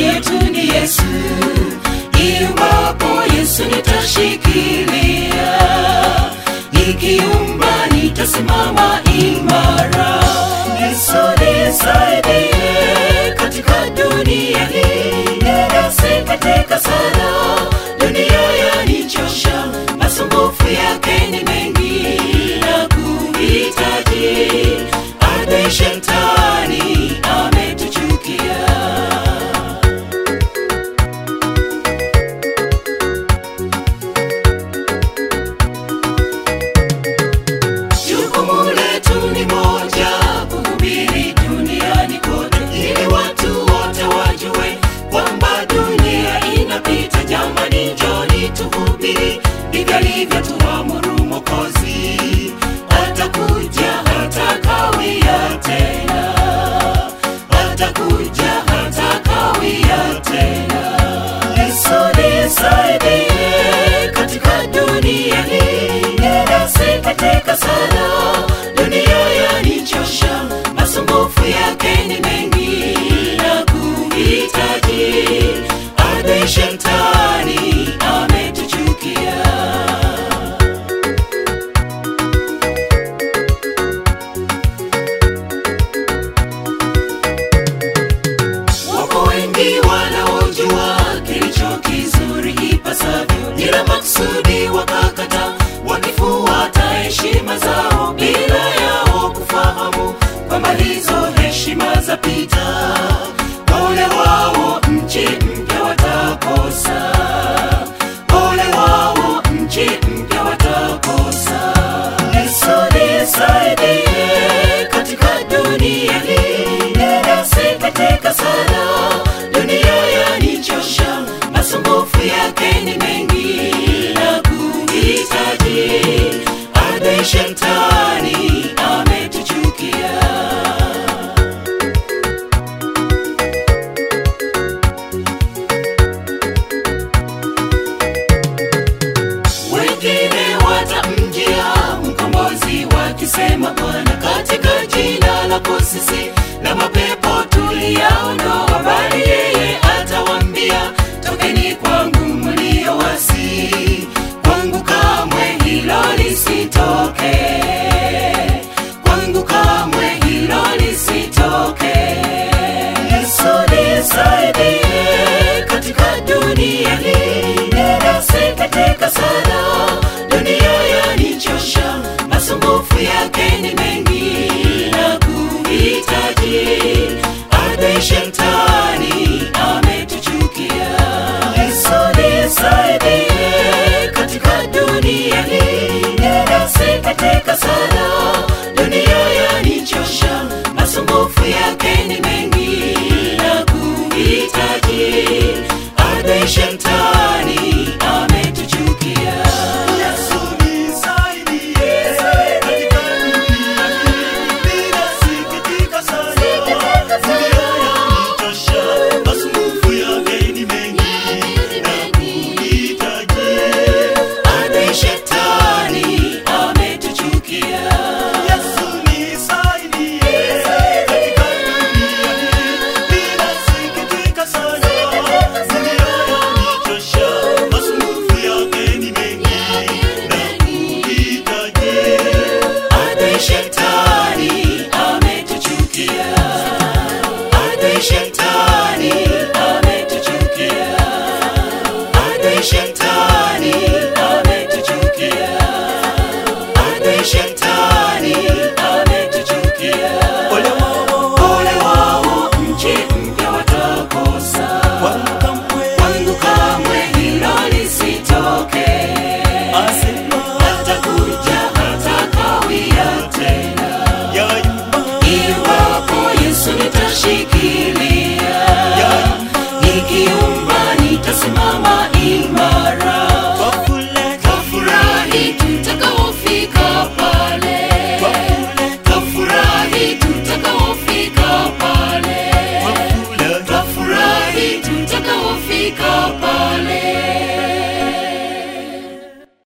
yetu ni Yesu, iumbapo Yesu nitashikilia, ikiumba nitasimama imara. Yesu nisaidie katika dunia hii, ninasikiteka sana, dunia yanichosha, masumbufu yake ni mengi na kuhitaji adui shetani ametuchukia. Jukumu letu ni moja, kuhubiri duniani kote, ili watu wote wajue kwamba dunia inapita. Jamani, njoni tuhubiri, ndivyo alivyotuamuru Mwokozi. Atakuja, hatakawia tena, atakuja, hatakawia tena. Yesu nisaidie katika dunia hii, ninasikitika sana, dunia yanichosha, masumbufu yake ni mengi na kuhitaji adui shetani ametuchukia. Wapo wengi wanaojua kilicho kizuri ipasavyo, ila makusudi wakakata, wakifuata heshima zao bila yao kufahamu kwamba hizo heshima zapita. Ole wao, nchi mpya watakosa. Ole wao, nchi mpya watakosa. Yesu nisaidie katika dunia hii, ninasikitika sana, dunia yanichosha, masumbufu yake ni mengi na kuhitaji adui shetani ametuchukia. wengine watamjia mkombozi wakisema Bwana, katika jina lako sisi